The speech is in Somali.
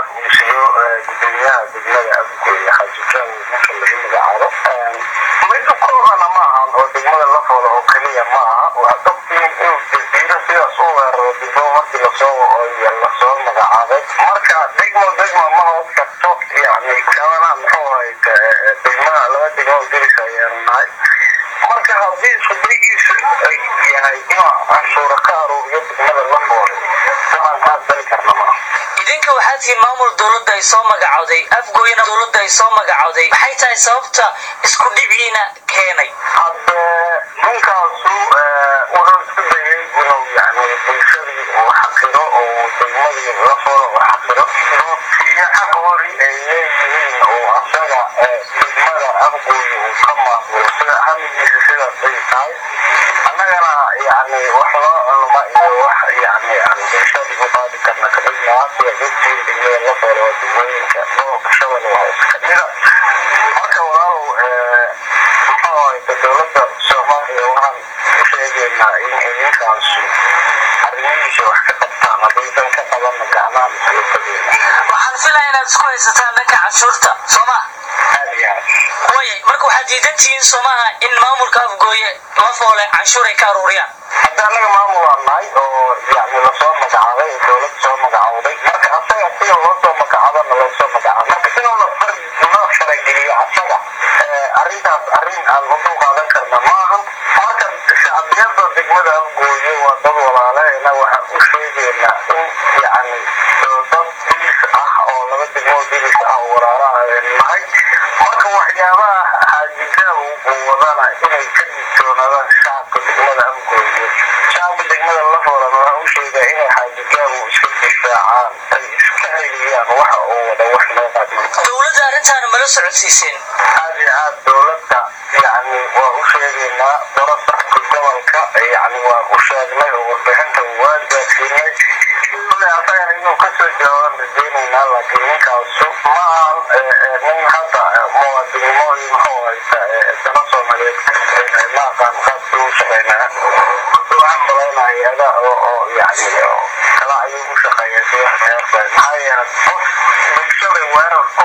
uu siyo gudoomiyaha degmada afgooye xajijan ninka lagu magacaabo mid u koobana ma ahan oo degmada lafooda oo keliya ma aha waa dadkii inuu jasiiro sidaas u weeraro degmo markii lasoo lasoo magacaabay marka degmo degmo ma hoos karto yani kabana muxuu ahay degmada laba degmo diris ayaan nahay marka haddii iskudagiisu ay yahay inuu canshuura ka aruuriyo degmada lafooda waxaan kaas dali karna ma idinka waxaa tihiin maamul dowladda ay soo magacowday afgooyana dowladda ay soo magacowday maxay tahay sababta isku dhiciina keenay hadde ninkaasu wuxuu isku dayay inuu yani bulshadii uu xaqiro oo degmadii lafooda uu xaqiro duubtiyo xaq hori ay leeyihiin oo asaga degmada afgooyi uu ka maamulo sida hamigiisa sidaas ay tahay annagana yani wax loo culma iyo wax yani aan bulshadii u qaadi karna kamid maa sida dadkii degmada lafooda oo degmooyinka gobolka shabelle waa iska mida marka walaalow muxuu ahayta dowladda soomaaliya waxaan u sheegaynaa in idinkaasu arrimihiisa wax ka qabtaan haddaysan ka qabanna gacmaha isla tageena waxaan filaya inaad isku haysataan dhanka canshuurta soo ma aad iyo aad waayay marka waxaad diidan tihiin soo maaha in maamulka afgooye lafoole canshuur ay ka aruuriyaan hadda annaga maamul aan nahay oo yani lasoo magacaabay dowlad soo magacowday marka asaga sida loo soo magacaabana loo soo magacaabo marka inuu la far loo farageliyo asaga arrintaas arrin aan u dul qaadan karna maahan marka shacbiyada degmada afgooye waa dad walaaleena waxaan u sheegaynaa in yani dad dilis ah oo laba degmo dilis ah oo walaalaha nahay marka waxyaabaha xaajidaa uu wadana inay ka digtoonaadaan shacabka degmada afgooye shacabka degmada lafoodana waxaan u sheegaa inay xaajigaabu iska difaacaan ay iska celiyaan waxa uu wada wax loo qaadman dowladda arrintaana mala socodsiiseen aad iyo aad dowladda yani waa u sheegaynaa darasaxka gobolka yani waa u sheegnay oo warbixinta waa gaadsiinay kule asagana inuu kasoo jawaaban rajeynaynaa laakiin ninkaasu ma ahan nin hadda muwaadinimo iyo muxuu haysta dana soomaaliyeed ma aqaan qaabkii u shaqeynaya waxaan malaynaa hay-ada oo oo yani kala ayuu u shaqeeya si maxaa yeelay qof bulshada weerar ku